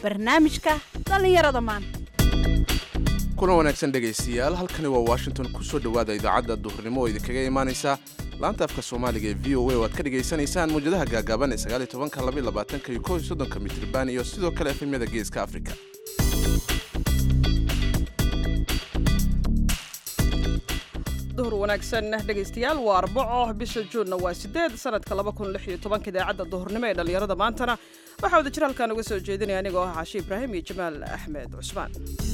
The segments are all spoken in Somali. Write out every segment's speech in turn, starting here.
barnaamijka dhallinyarada maanta kulan wanaagsan dhegaystayaal halkani waa washington ku soo dhowaada idaacadda duhurnimo oo idinkaga imaanaysa laanta afka soomaaliga ee v o a oo aad ka dhegaysanaysaan muwjadaha gaagaaban ee sagaaliyo tobanka labaiyo labaatanka iyo kow iyo soddonka mitriban iyo sidoo kale efemyada geeska afrika duhur wanaagsan dhegaystayaal waa arbaco bisha juunna waa sideed sanadka laba kun lix iyo tobanka idaacadda duhurnimo ee dhallinyarada maantana waxaa wada jir halkaan uga soo jeedinaya anigoo ah caashi ibraahim iyo jamaal axmed cusmaan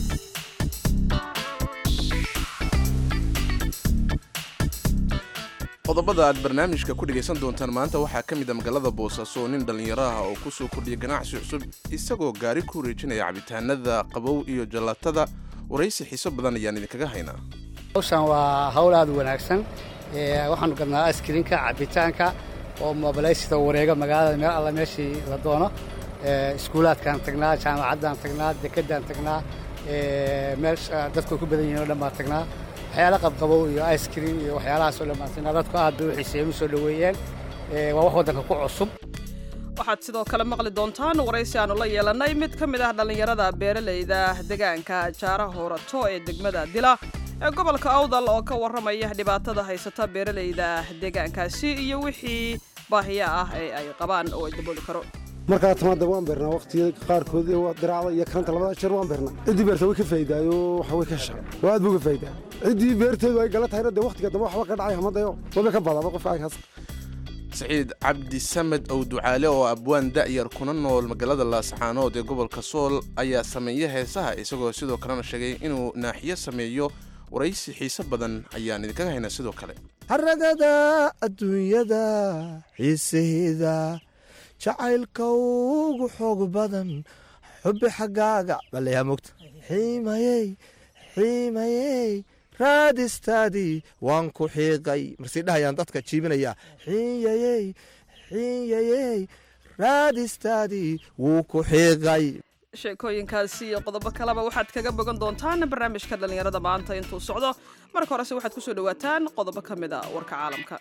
qodobada aad barnaamijka ku dhegaysan doontaan maanta waxaa ka mid a magaalada boosaaso oo nin dhallinyaro ah oo ku soo kordhiya ganacsi cusub isagoo gaari ku wareejinaya cabitaanada qabow iyo jallatada waraysi xiiso badan ayaan idinkaga haynaa hawshan waa hawl aad u wanaagsan waxaanu gadnaa askrinka cabitaanka oo mobilaysida wareega magaalada meel alla meeshii la doono iskuulaadkaan tagnaa jaamacaddaan tagnaa dekedaan tagnaa meel dadku ku badan yihin o dhan baan tagnaa waxyaala qabqabow iyo icekream iyo waxyaalahaasoo dhan baan tagnaa dadku aad bay u xiiseeyeen u soo dhoweeyeen waa wax waddanka ku cusub waxaad sidoo kale maqli doontaan waraysi aanu la yeelannay mid ka mid ah dhallinyarada beeralayda degaanka jaara hoorato ee degmada dila ee gobolka awdal oo ka warramaya dhibaatada haysata beeralayda deegaankaasi iyo wixii baahiya ah ee ay qabaan oo ay dabooli karo markaa tamaada waan beernaa waqtiyada qaarkood diraacda iyo karanta labada jeer waan beernaa ciddii beerta way ka faa'idaayo waxa way ka shaa oo aad buu ka faa'idaa ciddii beerteedu ay gala tahayna dee waqtiga dambe waxba ka dhacay hamadayo waba ka badaba qofka aykaas saciid cabdi samed ow ducaale oo abwaan da'yar kuna nool magaalada laascaanood ee gobolka sool ayaa sameeya heesaha isagoo sidoo kalena sheegay inuu naaxiyo sameeyo waraysi xiise badan ayaan idinkaga haynaa sidoo kale haragada adduunyada xiisaheeda jacaylka ugu xoog badan xubbi xaggaaga balayaa mogta xiimayey xiimayey raadistaadii waan ku xiiqay marsii dhahayaan dadka jiibinayaa xiiyayey xiiyayey raadistaadii wuu ku xiiqay sheekooyinkaasi iyo qodobo kaleba waxaad kaga bogan doontaan barnaamijka dhallinyarada maanta intuu socdo marka horese waxaad ku soo dhowaataan qodobo ka mid a warka caalamka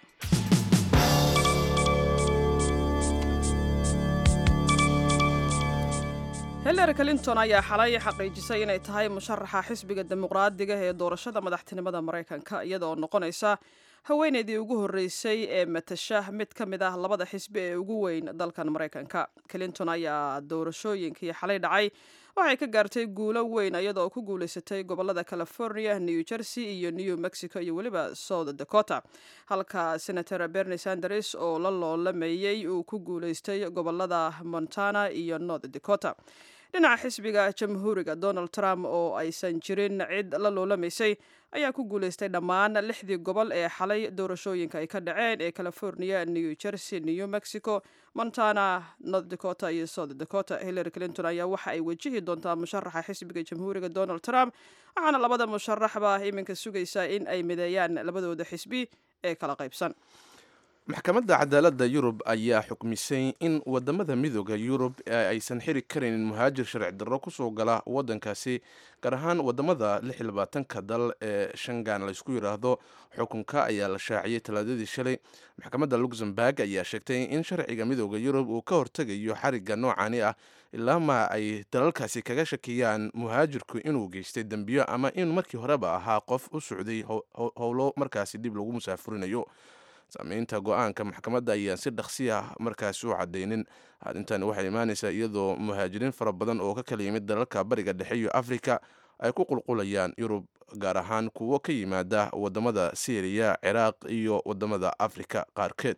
hillary clinton ayaa xalay xaqiijisay inay tahay musharaxa xisbiga dimuqraadiga ee doorashada madaxtinimada maraykanka iyadaoo noqonaysa haweeneydii ugu horreysay ee matasha mid ka mid ah labada xisbi ee ugu weyn dalkan maraykanka clinton ayaa doorashooyinkii xalay dhacay waxay ka gaartay guulo weyn iyadoo ku guulaysatay gobolada california new jersey iyo new mexico iyo weliba south dakota halka senator bernie sanders oo la loolameeyey uu ku guulaystay gobolada montana iyo north dakota dhinaca xisbiga jamhuuriga donald trump oo aysan jirin cid la loolamaysay ayaa ku guulaystay dhammaan lixdii gobol ee xalay doorashooyinka ay ka dhaceen ee california new jersey new mexico montana north dakota iyo south dakota hillary clinton ayaa waxa ay wajihi doontaa musharaxa xisbiga jamhuuriga donald trump waxaana labada musharaxba iminka sugaysaa in ay mideeyaan labadooda xisbi ee kala qaybsan maxkamadda cadaaladda yurub ayaa xukmisay in wadamada midooda yurub aysan xiri karaynin muhaajir sharci darro kusoo gala wadankaasi gaar ahaan wadamada ka dal ee shangan laysku yidhaahdo xukunka ayaa la shaaciyey talaadadii shalay maxkamadda luxemburg ayaa sheegtay in sharciga midooda yurub uu ka hortegayo xariga noocani ah ilaama ay dalalkaasi kaga shakiyaan muhaajirku inuu geystay dembiyo ama in markii horeba ahaa qof u socday howlo markaasi dib lagu musaafurinayo saameynta go-aanka maxkamadda ayaan si dhaqsi ah markaasi u cadaynin arrintan waxay imaanaysaa iyadoo muhaajiriin fara badan oo ka kala yimid dalalka bariga dhexe iyo afrika ay ku qulqulayaan yurub gaar ahaan kuwo ka yimaada wadamada syriya ciraaq iyo wadamada afrika qaarkeed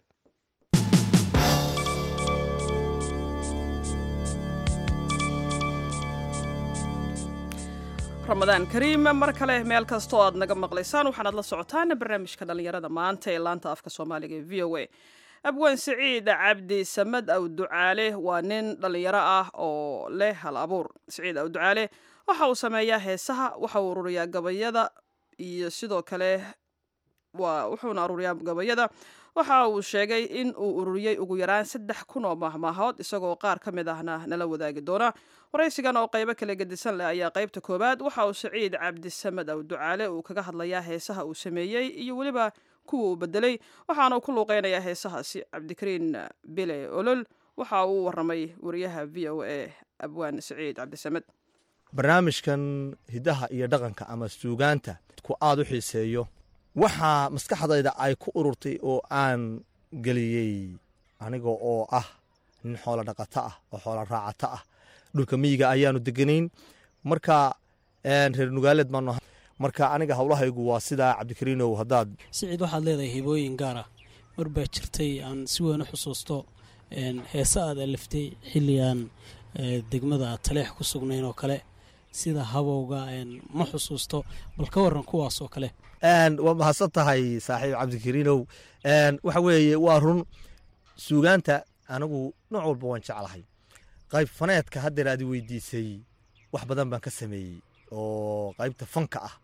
ramadaan kariim mar kale meel kastoo aad naga maqlaysaan waxaanaad la socotaan barnaamijka dhallinyarada maanta ee laanta afka soomaaliga ee v o a abwaan siciid cabdi samed aw ducaale waa nin dhallinyaro ah oo leh hal abuur siciid aw ducaale waxa uu sameeyaa heesaha waxa uu ururiyaa gabayada iyo sidoo kale wuxuuna ururiyaa gabayada waxa uu sheegay in uu ururiyey ugu yaraan saddex kun oo mahmaahood isagoo qaar ka mid ahna nala wadaagi doona waraysigan oo qaybo kala gedisan leh ayaa qaybta koowaad waxa uu siciid cabdisamed aw ducaale uu kaga hadlayaa heesaha uu sameeyey iyo weliba kuwa uu bedelay waxaana uu ku luuqeynayaa heesahaasi cabdikariin bile olol waxa uu waramay wariyaha v o a abwaan siciid cabdisamed barnaamijkan hiddaha iyo dhaqanka ama suugaanta ku aad u xiiseeyo waxaa maskaxdayda ay ku ururtay oo aan geliyey aniga oo ah nin xoolo dhaqato ah oo xoolo raacato ah dhulka miyiga ayaanu deganayn marka reer nugaaleed baanu ahay marka aniga howlahaygu waa sidaa cabdikariinow haddaad siciid waxaad leedahay hibooyin gaar ah mar baa jirtay aan si weyn u xusuusto heese aad aliftay xilli aan degmada taleex ku sugnayn oo kale sida habowga ma xusuusto bal ka waran kuwaas oo kale waa mahadsan tahay saaxiib cabdikariinow waxa weeye waa run suugaanta anigu nooc walba waan jeclahay qayb faneedka haddeer aad weydiisay wax badan baan ka sameeyey oo qaybta fanka ah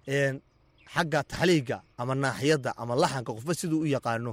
xagga taxliiga ama naaxiyadda ama laxanka qofba siduu u yaqaano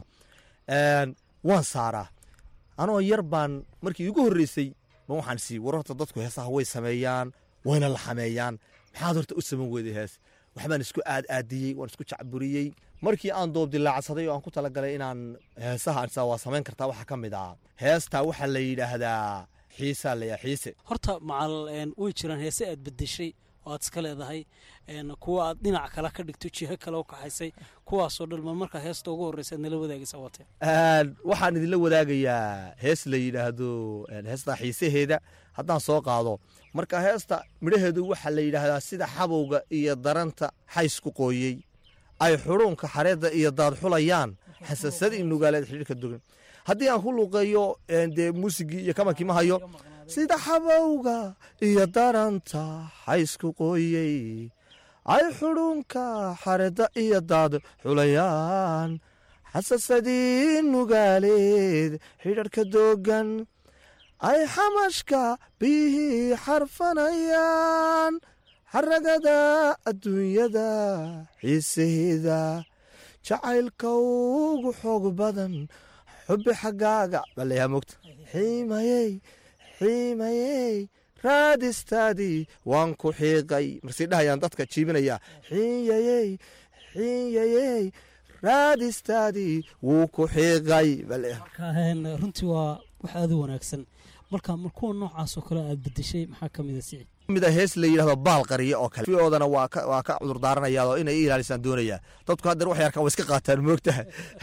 waan saaraa anoo yar baan markii igu horreysay ma waxaan sii war horta dadku heesaha way sameeyaan wayna la xameeyaan maxaad horta u saman weyday hees waxbaan isku aad aadiyey waan isku jacburiyey markii aan doobdilaacsaday oo aan ku talagalay inaan heesaha waa samayn kartaa waxaa ka mid ah heestaa waxaa la yidhaahdaa xiisaa layaa xiise horta macal way jiraan heese aad bedeshay oo aad iska leedahay kuwa aad dhinac kale ka dhigto jiho kale u kaxaysay kuwaasoo dhan mar markaa heesta ugu horreysa aad nala wadaagaysa watee waxaan idinla wadaagayaa hees la yidhaahdo heestaa xiisaheeda haddaan soo qaado marka heesta midhaheedu waxaa la yidhaahdaa sida xabowga iyo daranta xaysku qooyey ay xuruunka xareedda iyo daad xulayaan xasasadii nugaaleed xidhiirka dogan haddii aan ku luuqeeyo dee muusigii iyo kamankii ma hayo sida xabowga iyo daranta xaysku qooyey ay xudhuunka xareedda iyo daad xulayaan xasasadii nugaaleed xidharka doogan ay xamashka biyihii xarfanayaan xaragada adduunyada xiisaheeda jacaylka ugu xoog badan xubbi xaggaaga balayaa mogta xiimayey xiimayey raadistaadii waan ku xiiqay marsii dhahayaan dadka jiibinaya xiiyayey xiiyayey raadistaadii wuu ku xiiqay runtii waa wax aad u wanaagsan marka mar kuwa noocaasoo kale aad bedeshay maxaa ka mid a sicid mida hees la yidhahdo baal qariye oo kale oodana waa ka waa ka cudur daaranayaa oo inay i ilaalisaan doonaya dadku haddeer wax yarkan waa iska qaataan moogtaha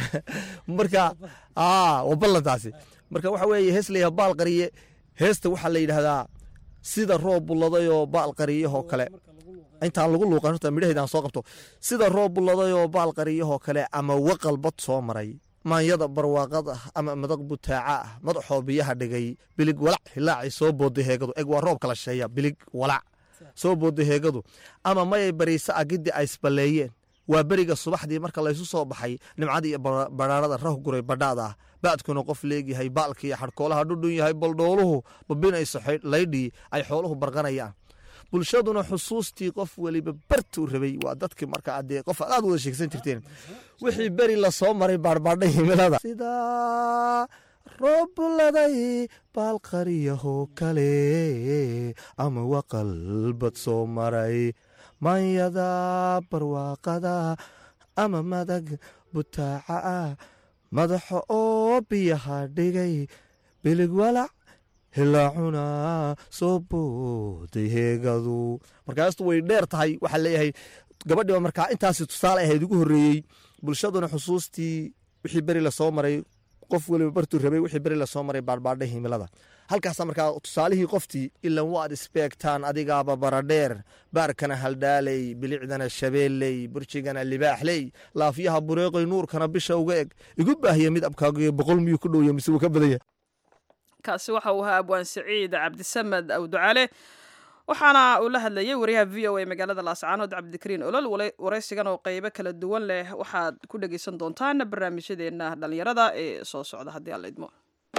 marka aa waa ballantaasi marka waxa weeye hees la yidhahdo baal qariye heesta waxaa la yidhahdaa sida roob bulladayoo baal qariyahoo kale intaan lagu luuqan horta midhaheedaan soo qabto sida roob bulladayoo baal qariyahoo kale ama waqal bad soo maray maanyada barwaaqad ah ama madaq butaaca ah madaxoo biyaha dhigay bilig walac hilaaci soo booday heegadu eg waa roob kala sheeya bilig walac soo booday heegadu ama mayay bariisa agiddi ay isballeeyeen waa beriga subaxdii marka laysu soo baxay nimcadii iyo badhaarada rah guray badhaada ah ba'dkuna qof leegyahay baalkiiyo xadhkoolaha dhudhun yahay baldhooluhu babinayso laydhii ay xooluhu barqanayaan bulshaduna xusuustii qof weliba bartuu rabay waa dadkii markaa dee qof aad wada sheegsan jirteen wixii beri lasoo maray baarbadha himilada sidaa roob buladay baalqariyaho kale ama waqalbad soo maray manyada barwaaqada ama madag butaaca ah madaxa oo biyaha dhigay bilig walac hilaacuna soo booday heegadu markaastu way dheer tahay waxaa leeyahay gabadhiiba markaa intaasi tusaale ahayd ugu horreeyey bulshaduna xusuustii wixii beri lasoo maray qof weliba bartuu rabay wixii beri lasoo maray baadhbaadha himilada halkaasa markaa tusaalihii qoftii ilan waad isbeegtaan adigaaba baradheer baarkana haldhaaley bilicdana shabeelley burjigana libaaxley laafyaha bureeqoy nuurkana bisha uga eg igu baahiya mid abkaaga boqol miyuu ku dhowya mise wuu ka badanya kaasi waxa uu ahaa abwaan siciid cabdisamed awducale waxaana uu la hadlayay wariyaha v o a magaalada laascaanood cabdikariin olol waraysigan oo qeybo kala duwan leh waxaad ku dhegeysan doontaan barnaamijyadeena dhalinyarada ee soo socda haddii aan la idmo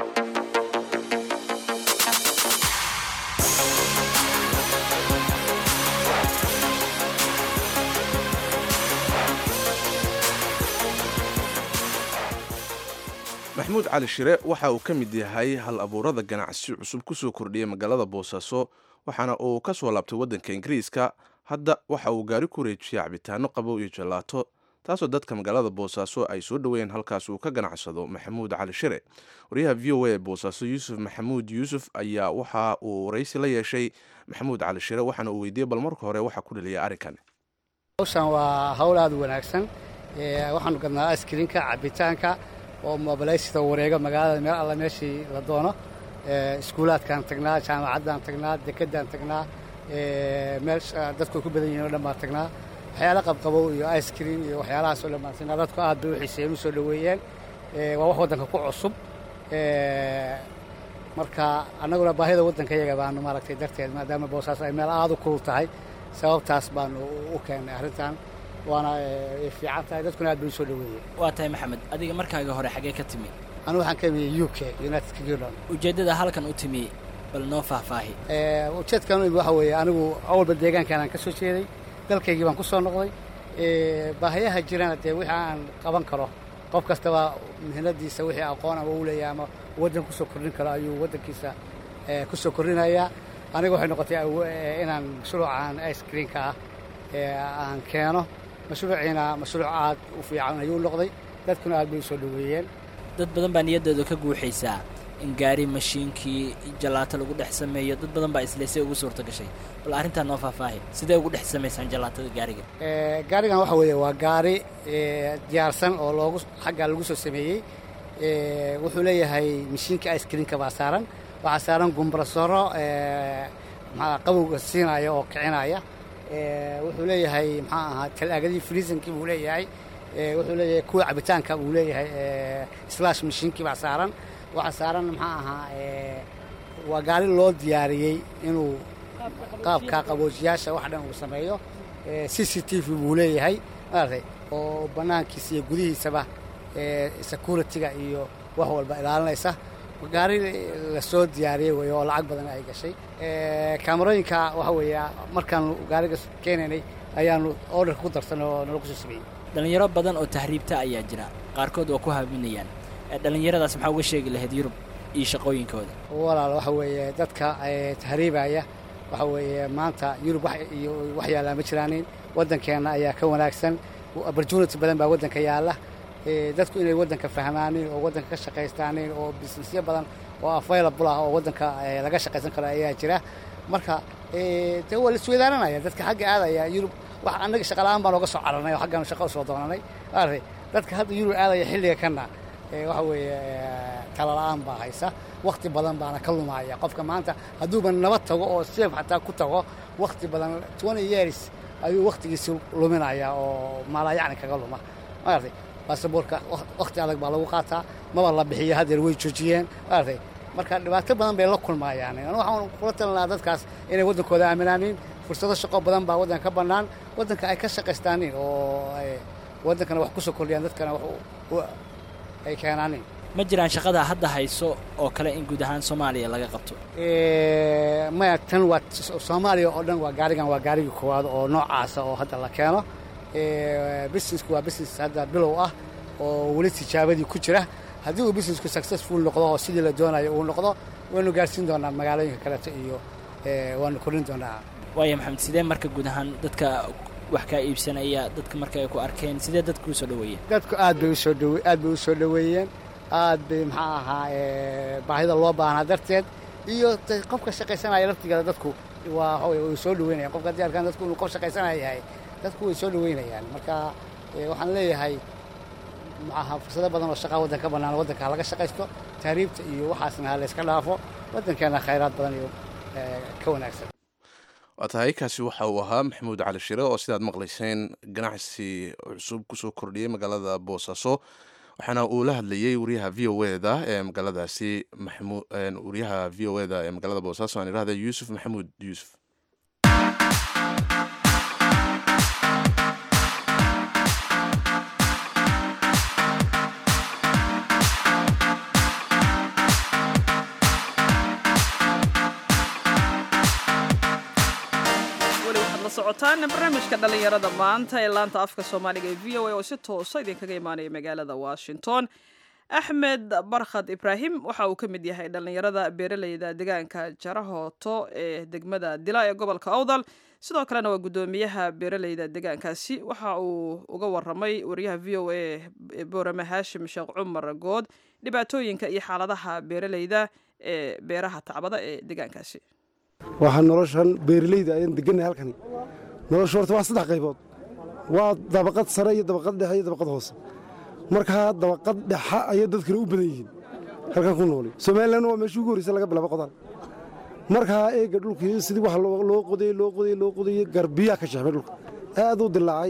maxamuud cali shire waxa uu ka mid yahay hal abuurada ganacsi cusub kusoo kordhiyay magaalada boosaaso waxaana uu ka soo laabtay waddanka ingiriiska hadda waxa uu gaari ku wareejiyay cabitaano qabow iyo jalaato taasoo dadka magaalada boosaaso ay soo dhoweeyeen halkaas uu ka ganacsado maxamuud cali shire wariyaha v o a ee boosaaso yuusuf maxamuud yuusuf ayaa waxa uu waraysi la yeeshay maxamuud cali shire waxaana uu weydiiyey bal marka hore waxaa ku dhaliyay arrinkan hawshan waa hawl aad u wanaagsan waxaanu gadnaa askrinka cabitaanka oo mobilaysida wareega magaalada meel alla meeshii la doono iskuulaadkaan tagnaa jaamacaddaan tagnaa dekedaan tagnaa meel dadku ay ku badan yihin o dhan baan tagnaa waxyaala qabqabow iyo icekream iyo waxyaalahaas oo dhan baan tagnaa dadku aad bay u xiiseeyeen u soo dhoweeyeen waa wax waddanka ku cusub marka annaguna baahida waddanka yaga baanu maaragtay darteed maadaama boosaaso ay meel aad u kulul tahay sababtaas baanu u keennay arrintan waana fiican tahay dadkuna aad bay u soo dhoweeyeen waa tahay maxamed adiga markaaga hore xaggee ka timi anigu waxaan ka imiyey u k united kingdom ujeeddada halkan u timi bal noo faahfaahi ujeedkan u imi waxa weeye anigu awalba deegaankaanaan ka soo jeeday dalkaygii baan ku soo noqday baahayaha jirana dee wixii aan qaban karo qof kastaba mihnadiisa wixii aqoon ama u leeyahay ama waddan ku soo kordhin karo ayuu waddankiisa ku soo kordhinayaa aniga waxay noqotay inaan mashruucan icekreamka ah aan keeno mashruuciina mashruuc aad u fiican ayuu noqday dadkuna aad bay u soo dhoweeyeen dad badan baa niyaddooda ka guuxaysaa in gaari mashiinkii jalaato lagu dhex sameeyo dad badan baa isleysay ugu suurta gashay bal arrintaa noo faahfaahi sidee ugu dhex samaysaan jalaatada gaariga gaarigan waxa weeye waa gaari diyaarsan oo loogu xaggaa lagu soo sameeyey wuxuu leeyahay mashiinka icekreamka baa saaran waxaa saaran gumbrasoro maxaa qabowga siinaya oo kicinaya wuxuu leeyahay maxaa ahaa talaagadii friisankii buu leeyahay wuxuu leeyahay kuwa cabitaanka buu leeyahay slash mashiinkii baa saaran waxaa saaran maxaa ahaa waa gaari loo diyaariyey inuu qaabka qaboojiyaasha wax dhan uu sameeyo c c t v buu leeyahay maaragtay oo bannaankiisa iyo gudihiisaba security-ga iyo wax walba ilaalinaysa gaari lasoo diyaariyey wey oo lacag badan ay gashay kaamarooyinka waxa weeye markaanu gaariga keenaynay ayaanu orderka ku darsanay oo nala kusoo sameeyey dhallinyaro badan oo tahriibta ayaa jira qaarkood waa ku haaminayaan dhallinyaradaas maxaa uga sheegi lahayd yurub iyo shaqooyinkooda walaal waxa weeye dadka tahriibaya waxa weeye maanta yurub iyo wax yaallaa ma jiraanin waddankeenna ayaa ka wanaagsan opportunity badan baa waddanka yaalla dadku inay waddanka fahmaanin oo waddanka ka shaqaystaanin oo businessyo badan oo available ah oo waddanka laga shaqaysan karo ayaa jira marka dee waa la isweydaaranaya dadka xagga aadaya yurub wax annaga shaqala'aan baan ooga soo cararnay oo xaggaanu shaqo usoo doonanay maaragtay dadka hadda yurub aadaya xilliga kana waxa weeye talala'aan baa haysa wakhti badan baana ka lumaya qofka maanta hadduuba nabad tago oo seef xataa ku tago wakhti badan twenty years ayuu wakhtigiisi luminaya oo maalayacni kaga luma maaragtay baasaboorka wakhti adag baa lagu qaataa maba la bixiyo haddeer way joojiyeen maaragtay marka dhibaato badan bay la kulmayaan anu waxaan kula talin lahaa dadkaas inay waddankooda aaminaanin fursado shaqo badan baa waddanka ka bannaan waddanka ay ka shaqaystaanin oo waddankana wax ku soo kordhiyaan dadkana wax ay keenaanin ma jiraan shaqada hadda hayso oo kale in guud ahaan soomaaliya laga qabto maya tan waa soomaaliya oo dhan waa gaarigan waa gaarigii koowaad oo noocaasa oo hadda la keeno businessku waa business hadda bilow ah oo weli tijaabadii ku jira haddii uu businessku successful noqdo oo sidii la doonayo uu noqdo waynu gaarsiin doonaa magaalooyinka kaleeto iyo waanu kordhin doonaa waaya maxamed sidee marka guud ahaan dadka wax kaa iibsanaya dadka marka ay ku arkeen sidee dadku u soo dhoweeyeen dadku aad bay usoo dhowe aad bay u soo dhoweeyeen aad bay maxaa ahaa baahida loo baahnaa darteed iyo qofka shaqaysanaya laftigeeda dadku waa waxa way soo dhoweynayaan qofka haddii arkaan dadku inuu qof shaqaysanaya yahay dadku way soo dhoweynayaan marka waxaan leeyahay maxaha fursado badan oo shaqaa waddanka bannaan waddanka ha laga shaqaysto tahriibta iyo waxaasna ha layska dhaafo waddankeena khayraad badan iyo ka wanaagsan waa tahay kaasi waxa uu ahaa maxamuud cali shire oo sidaad maqlayseen ganacsi cusub kusoo kordhiyey magaalada boosaaso waxaana uu la hadlayey wariyaha v o eda ee magaaladaasi wariyaha v o eda ee magaalada boosaaso aan irahda yuusuf maxamuud yuusuf socotaan barnaamijka dhallinyarada maanta ee laanta afka soomaaliga ee v o a oo si toosa idinkaga imaanaya magaalada washington axmed barkhad ibraahim waxa uu ka mid yahay dhallinyarada beeraleyda deegaanka jarahooto ee degmada dila ee gobolka awdal sidoo kalena waa guddoomiyaha beeraleyda deegaankaasi waxa uu uga waramay wariyaha v o a ee boorame haashim sheekh cumar good dhibaatooyinka iyo xaaladaha beeraleyda ee beeraha tacbada ee deegaankaasi waxaa noloshan beeraleyda ayaan degannahay halkani nolosha horta waa saddex qaybood waa dabaqad sare iyo dabaqad dhexe iyo dabaqad hoose markaa dabaqad dhexa ayay dadkana u badan yihiin halkan ku nooli somalilan waa meeshii ugu horreysa laga bilaabo qodaan markaa eega dhulkii sidii wax loo qodayey loo qodayey loo qodayey garbiyaa ka shexmay dhulka aad u dilaacay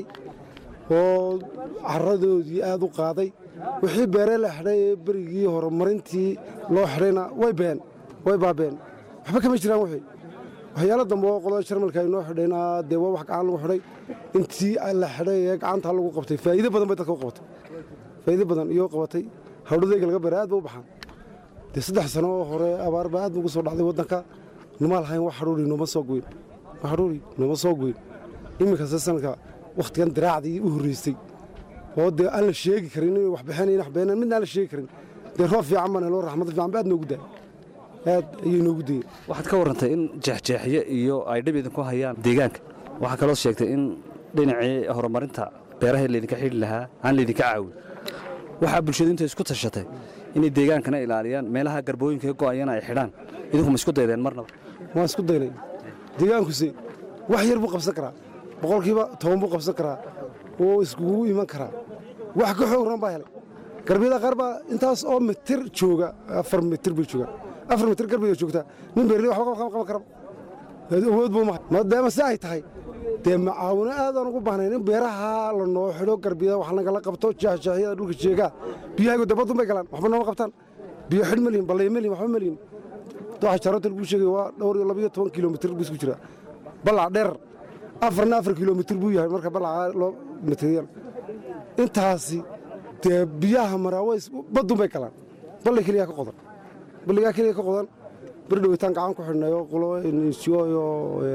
oo caradoodii aad u qaaday wixii beeree la xidhay ee berigii horumarintii loo xidhayna way been way baabeen waxba kama jiraan wixii waxyaalo dambe oo qolada jarmalka ay noo xidhayna dee waa wax gacan lagu xidhay intii la xidhay ee gacanta lagu qabtay faa'iido badan bay dadka u qabatay faa'iido badan iyo qabatay hawdhadayga laga beeray aad ba u baxaan dee saddex sano oo hore abaar baa aad ugu soo dhacday waddanka numa lahayn wax hadhuuri nooma soo goyn wax hadhuuri nooma soo goyn iminkase sanadka wakhtigan diraacdii u horreystay oo dee aan la sheegi karin inay wax bixinayn wax beenaan midna aan la sheegi karin dee roob fiican baan helo raxmad fiican ba aad noogu daay aad ayay noogu dayeen waxaad ka warrantay in jeexjeexyo iyo ay dhib idinku hayaan deegaanka waxaa kaloo sheegtay in dhinacii horumarinta beeraha laydinka xidhi lahaa aan laydinka caawin waxaa bulshadu inta isku tashatay inay deegaankana ilaaliyaan meelaha garbooyinka ka go'ayana ay xidhaan idinku ma isku daydeen marnaba waan isku daynay deegaankuse wax yar buu qabsan karaa boqolkiiba toban buu qabsan karaa oo iskugu iman karaa wax ka xoogran baa helay garbiyada qaar baa intaas oo mitir jooga afar mitir bay joogaan afar mitir garbiga joogtaa nin beerley waxba qaban karaba awood buu mahay maadaama si ay tahay dee macaawino aadaan ugu baahnayn in beeraha la noo xidho garbiyada wax nagala qabto jeexjeexyada dhulka jeegaa biyahaygu dabadun bay galaan waxba nooma qabtaan biyo xidh malihin ballay malihin waxba malihin waxa jaroota lagu sheegay waa dhowr iyo labayo toban kilomitir buu isku jiraa ballac dheer afarna afar kilomitir buu yahay marka ballaca loo materiyal intaasi dee biyaha maraaweys badun bay galaan ballay keliya ka qodan balligaa keliya ka qodan beri dhawitaan gacan ku xidhnay oo qulo insiyo iyo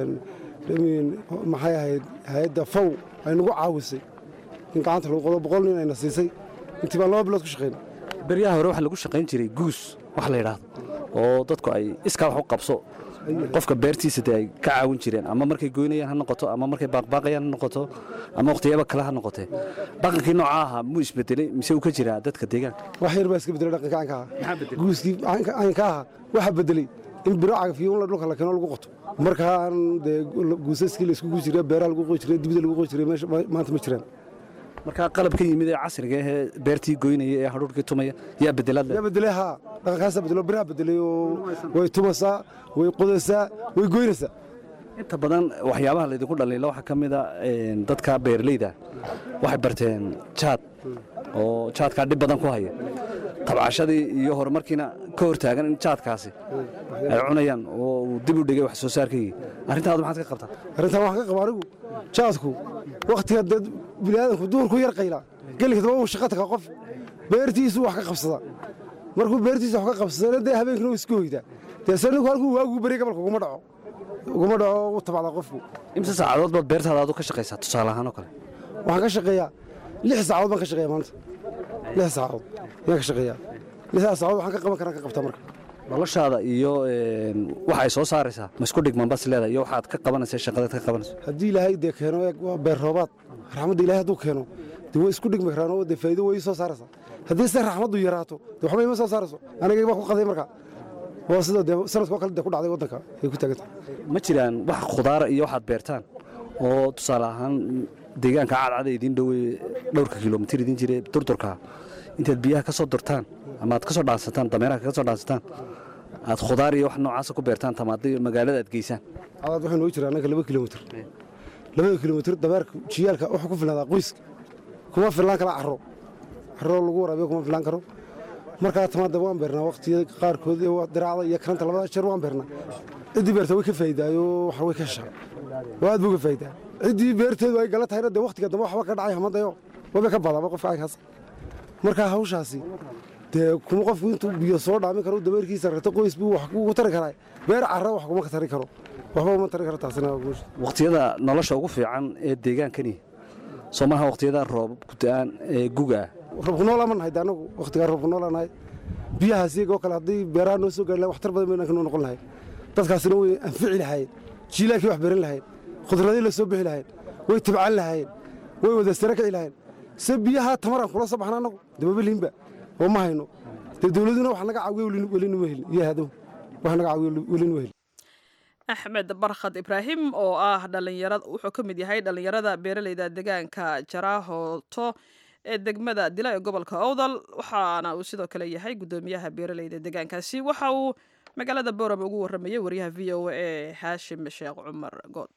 maxay ahayd hay-adda faw ay nagu caawisay in gacanta lagu qodo boqol nin ayna siisay intii baan laba bilood ku shaqayna beryaha hore waxaa lagu shaqayn jiray guus wax la yidhaahdo oo dadku ay iskaa wax u qabso qofka beertiisa dee ay ka caawin jireen ama markay goynayaan ha noqoto ama markay baaqbaaqayaan ha noqoto ama waqhtiyaba kale ha noqotee dhaqankii noocaa ahaa muu isbedelay mise uu ka jiraa dadka deegaanka wax yar baa iska bedelay dhaqanka caynka ahaa guuskii caynka ahaa waxaa bedelay in biro cagafiyuun la dhulka la keeno lagu qoto markaan dee guusaskii la isku guyi jiray beeraha lagu qoy jiray dibida lagu qoy jiray meesha maanta ma jiraan markaa qalabka yimid ee casriga ahee beertii goynaya ee hadhuurkii tumaya yaa bedelaad yaa bedelay haa dhaqankaasaa bedelo biraha bedelay oo way tumasaa way qodaysaa way goynaysaa inta badan waxyaabaha laydinku dhaliila waxaa ka mid a dadka beeraleyda waxay barteen jaad oo jaadkaa dhib badan ku haya tabcashadii iyo horumarkiina ka hortaagan in jaadkaasi ay cunayaan oo uu dib u dhigay wax soo saarkaygii arrintaadu maxaad ka qabtaa arrintan waxaan ka qaba anigu jaadku wakhtiga dad biniaadanku duurku yar qaylaa gelinka daba uu shaqa tagaa qof beertiisu wax ka qabsadaa markuu beertiisa wax ka qabsadana dee habeenkina uu isku hoydaa dee saninku halkuu waagu beriya gabalka uguma dhaco uguma dhaco u tabacdaa qofku imse saacadood baad beertaada adu ka shaqaysaa tusaale ahaan oo kale waxaan ka shaqeeyaa lix saacadood baan ka shaqeeya maanta lix saacadood ayaan ka shaqeeyaa lixdaas saacadood waxaan ka qaban karaan ka qabtaa marka noloshaada iyo waxa ay soo saaraysaa ma isku dhigman bas leedahay iyo waxaad ka qabanaysa shaqadaad ka qabanayso haddii ilaahay dee keeno waa beer roobaad raxmadda ilahay hadduu keeno dee way isku dhigmi karaan oo dee faa'iido way soo saaraysaa haddii se raxmaddu yaraato dee waxba ima soo saarayso anigay baa ku qaday marka waa sida dee sanadka oo kale dee ku dhacday waddanka ay ku taagan tahay ma jiraan wax khudaara iyo waxaad beertaan oo tusaale ahaan deegaanka cadcada idiin dhowey dhowrka kilomitir idiin jire durdurka intaad biyaha ka soo durtaan ama aad ka soo dhaansataan dameeraha kaga soo dhaansataan aad khudaar iyo wax noocaasa ku beertaan tamaada magaalada aad geysaan cadaad waxaa noogu jira annaga laba kilomitir labada kilomitir dameerka jiyaalka wuxuu ku filnaadaa qoyska kuma filnaan kala caro caro lagu waraabiyo kuma filnaan karo markaa tamaada waan beernaa waqtiyada qaarkood ee diraacda iyo karanta labada jeer waan beernaa ciddii beerta way ka faa'iidaayo wax way ka heshaa oo aad buu ka faa'iidaa ciddii beerteedu ay gala tahayna dee waqtiga dambe waxba ka dhacay hamadayo waba ka badaba qofka caynkaas markaa hawshaasi dee kuma qofku intuu biyo soo dhaamin karo dameerkiisa rarto qoys buu wax ugu tari karaa beer carra wax kuma tari karo waxba uma tari karo taasina waqtiyada nolosha ugu fiican ee deegaankani soo maaha waqtiyada roob ku-da'aan ee guga ah roobku noolaa ma nahay de annagu waqtigaa roobku noolaa nahay biyahaas iyagoo kale haddii beeraha noo soo gaari lahay waxtar badan baynan kanoo noqon lahay dadkaasina way anfici lahaayeen jiilaankii wax beran lahayn khudradii la soo bixi lahayn way tabcan lahaayeen way wada sare kici lahayn se biyaha tamaraan kula soo baxna annagu dababaliinba oo ma hayno dee dowladuna wax naga caawiyo welinuma helin iyo hadow wax naga caawiyo welinuma helin axmed barkhad ibraahim oo ah dhalinyarad wuxuu ka mid yahay dhallinyarada beeraleyda deegaanka jaraahoto ee degmada dila ee gobolka owdal waxaana uu sidoo kale yahay guddoomiyaha beeraleyda deegaankaasi waxa uu magaalada boorama ugu warramayay wariyaha v o a ee xaashim sheekh cumar good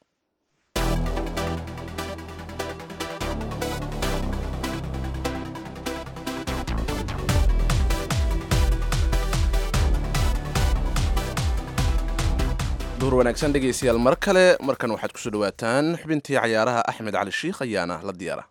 duur wanaagsan dhegaystayaal mar kale markan waxaad kusoo dhawaataan xubintii cayaaraha axmed cali shiikh ayaana la diyaara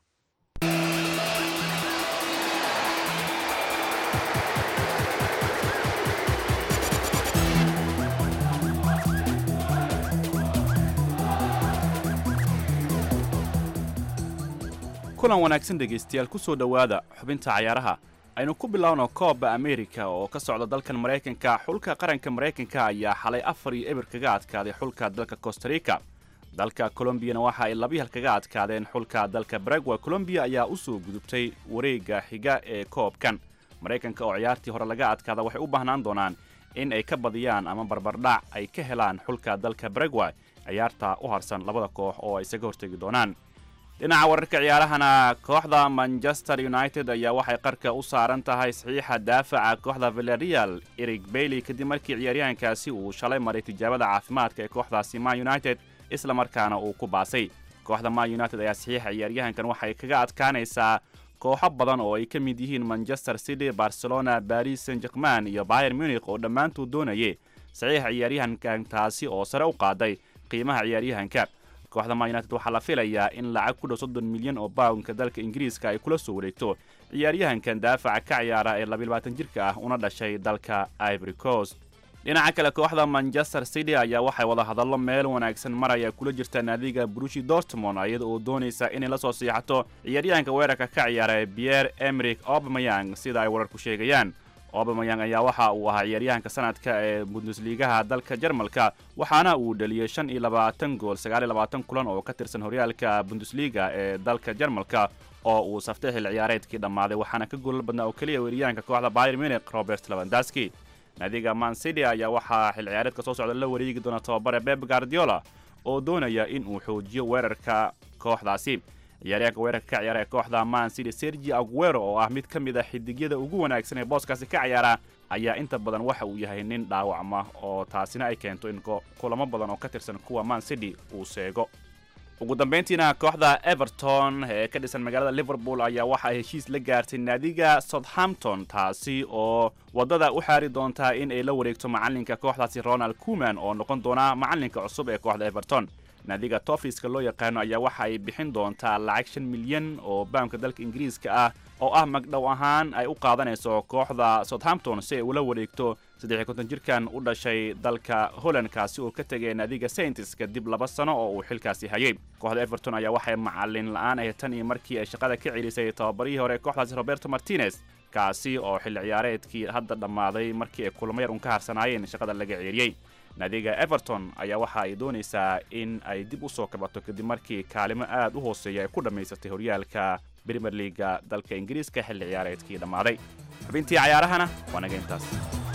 kulan wanaagsan dhegaystayaal ku soo dhowaada xubinta cayaaraha aynu ku bilowno koobba amerika oo ka socda dalkan maraykanka xulka qaranka maraykanka ayaa xalay afar iyo eber kaga adkaaday xulka dalka costarica dalka colombiyana waxa ay labi hal kaga adkaadeen xulka dalka baragwa colombiya ayaa u soo gudubtay wareegga xiga ee koobkan maraykanka oo ciyaartii hore laga adkaada waxay u baahnaan doonaan in ay ka badiyaan ama barbardhac ay ka helaan xulka dalka baragwa ciyaarta u harsan labada koox oo ay isaga hortegi doonaan dhinaca wararka ciyaarahana kooxda manchester united ayaa waxay qarka u saaran tahay saxiixa daafaca kooxda villarreal erig bailey kadib markii ciyaaryahankaasi uu shalay maray tijaabada caafimaadka ee kooxdaasi man united isla markaana uu ku baasay kooxda man united ayaa saxiixa ciyaaryahankan waxay kaga adkaanaysaa kooxo badan oo ay ka mid yihiin manchester city barcelona baris saint german iyo bayer munich oo dhammaantood doonayay saxiixa ciyaaryahankan taasi oo sare u qaaday qiimaha ciyaaryahanka kooxda man united waxaa la filayaa in lacag ku dhow soddon milyan oo bawnka dalka ingiriiska ay kula soo wareegto ciyaaryahankan daafaca ka ciyaara ee labayabaatan jirka ah una dhashay dalka ivory coast dhinaca kale kooxda manchester city ayaa waxay wada hadallo meel wanaagsan maraya kula jirta naadiga brushi dortmond iyada oo doonaysa inay la soo siixato ciyaaryahanka weerarka ka ciyaara pierre emerick obmayang sida ay wararku sheegayaan obamayang ayaa waxa uu ahaa ciyaaryahanka sanadka ee bundesliigaha dalka jarmalka waxaana uu dhaliyey shan iyo labaatan gool sagaal iyo labaatan kulan oo ka tirsan horyaalka bundesliga ee dalka jarmalka oo uu saftay xil ciyaareedkii dhammaaday waxaana ka goolal badnaa oo keliya weeryahanka kooxda bayer munich robert lavandaski naadiga man city ayaa waxaa xil ciyaareedka soo socda la wareegi doona tababare beb guardiola oo doonaya in uu xoojiyo weerarka kooxdaasi ciyaaryahanka weerarka ka ciyaara ee kooxda man city sergi aguero oo ah mid ka mid a xidigyada ugu wanaagsan ee booskaasi ka ciyaara ayaa inta badan waxa uu yahay nin dhaawacma oo taasina ay keento in kulamo badan oo ka tirsan kuwa man city uu seego ugu dambayntiina kooxda everton ee ka dhisan magaalada liverpool ayaa waxa ay heshiis la gaartay naadiga southampton taasi oo waddada u xaari doontaa in ay la wareegto macalinka kooxdaasi ronald kuman oo noqon doona macalinka cusub ee kooxda everton naadiga tofiska loo yaqaano ayaa waxa ay bixin doontaa lacag shan milyan oo baamka dalka ingiriiska ah oo ah magdhow ahaan ay u qaadanayso kooxda southampton si ay ula wareegto saddexiy konton jirkan u dhashay dalka holland kaasi oo ka tegay naadiga saintis kadib laba sano oo uu xilkaasi hayay kooxda everton ayaa waxay macalin la-aan ahayd tan iyo markii ay shaqada ka celisay tababarihii hore kooxdaasi roberto martinez kaasi oo xilli ciyaareedkii hadda dhammaaday markii ay kulamo yar un ka harsanaayeen shaqada laga ceeriyey naadiga everton ayaa waxa ay doonaysaa in ay dib u soo kabato kadib markii kaalimo aad u hooseeya ay ku dhammaysatay horyaalka brimer liaga dalka ingiriiska xilli ciyaareedkii dhammaaday xubintii cayaarahana waa naga intaas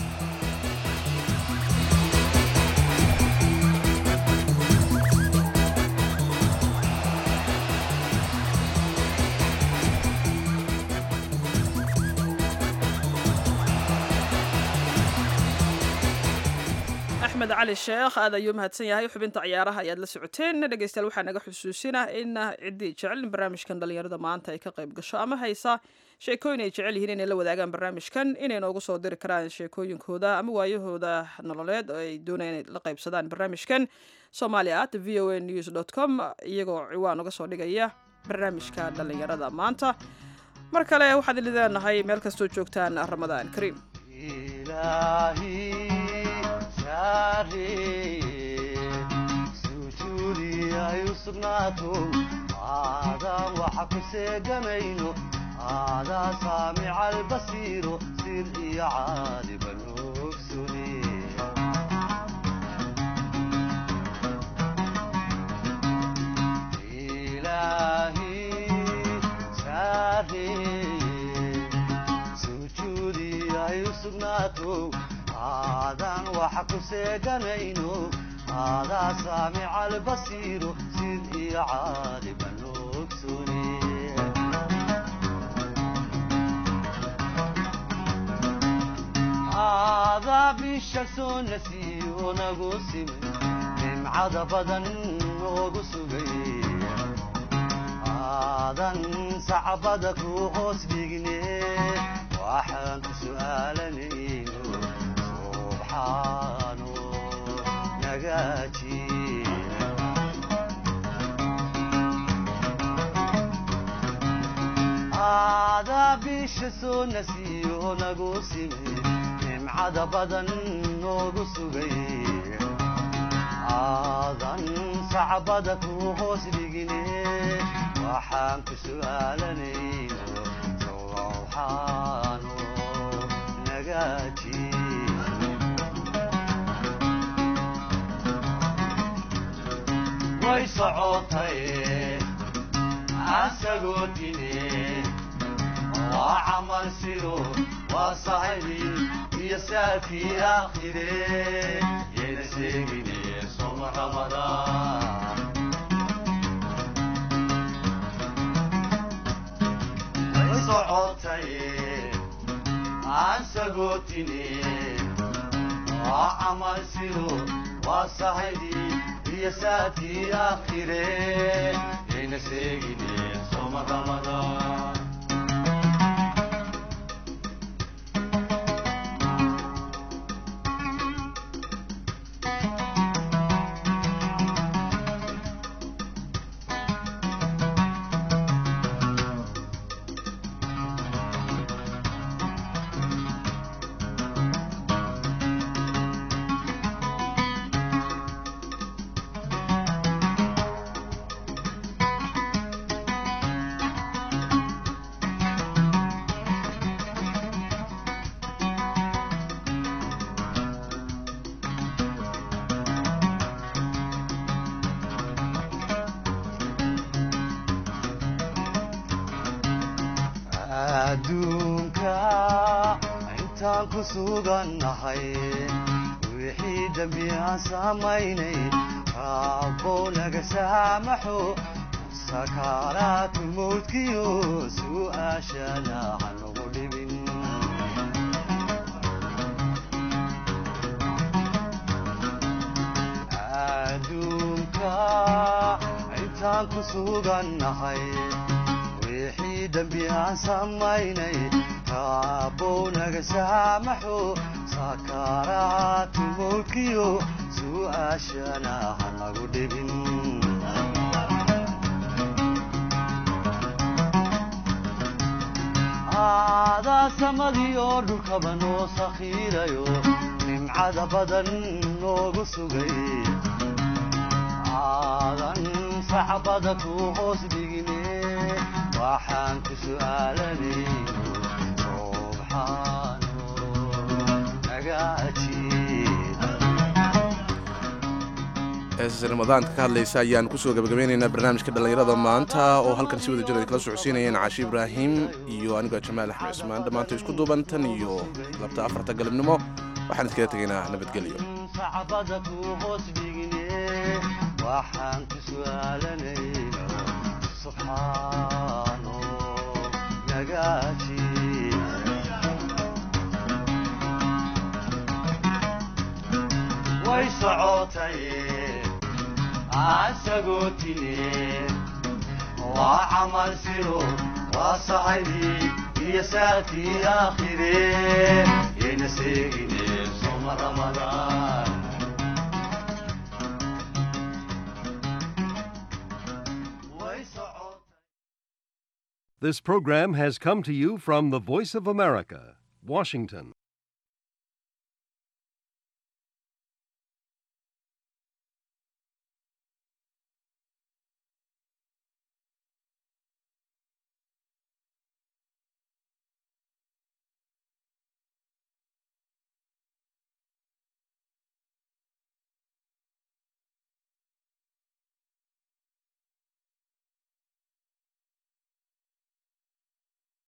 axmed cali sheekh aad ayuu mahadsan yahay xubinta ciyaaraha ayaad la socoteen dhegeystayaal waxaa naga xusuusinah in ciddii jecel in barnaamijkan dhalinyarada maanta ay ka qayb gasho ama haysa sheekooyin ay jecel yihiin inay la wadaagaan barnaamijkan inay noogu soo diri karaan sheekooyinkooda ama waayahooda nololeed oo ay doonayaan inay la qaybsadaan barnaamijkan somalia at v o a news dot com iyagoo ciwaan uga soo dhigaya barnaamijka dhalinyarada maanta mar kale waxaad idin leenahay meel kastoo joogtaan ramadaan kariim sujuudi ay u sugnaato aadaan waxa ku seegamayno aadaa saamica albasiiro sir iyo caadiba ogsune sugnaato aadan waxa ku seeganayno aadaa saamica albasiiro sid iyo caaliba noogsune aadaa bisha soo nasiyo nagu simay nimcada badan noogu sugay aadan sacbada ku hoos dhigne waxaan ku su'aalanayno subxaano nagaaji aadaa bisha soo nasiyo nagu simay nimcada badan noogu sugay aadan sacbada ku hoos dhigine waxaan ku su'aalanayno sowxaano nagaaji way socotay asagoo dine waa camal sido waa sahibi iyo saafii aakhire yayna sheegine soma ramadaan way socotay aan sagootine waa camal sido waa sahibi iyo saafii aakhire yayna sheegine soma ramadaan adduunka intaan ku sugannahay wixii dembi aan samaynay raabbow naga saamaxo sakaaraatu mawdkiyo su'aashana hanagu dhibin adduunka intaan ku sugannahay wixii dembi aan samaynay raabbow naga saamaxo sakaaraatu mawdkiyo su'aashana hanagu dhibin aadaa samadii oo dhulkaba noo sakhiirayo nimcada badan noogu sugay aadan sacbada ku hoos dhigine waxaan ku su'aalanayno subxaano naga ajiib heesas ramadaanka ka hadlaysa ayaan kusoo gabagabeynaynaa barnaamijka dhallinyarada maanta oo halkan si wada jir ay kala socodsiinayeen caashi ibraahim iyo anigoo jamaal axmed cismaan dhammaanta isku duuban tan iyo labta afarta galabnimo waxaan iskaga tegaynaa nabadgelyo sacbada ku hoos dhigine waxaan ku su'aalanayno subxaano naga ajiib way socotay asagoo tine waa camal siro waa sahibi iyo saakii aakhire yayna seegine soma ramadaan This program has come to you from the Voice of America, Washington.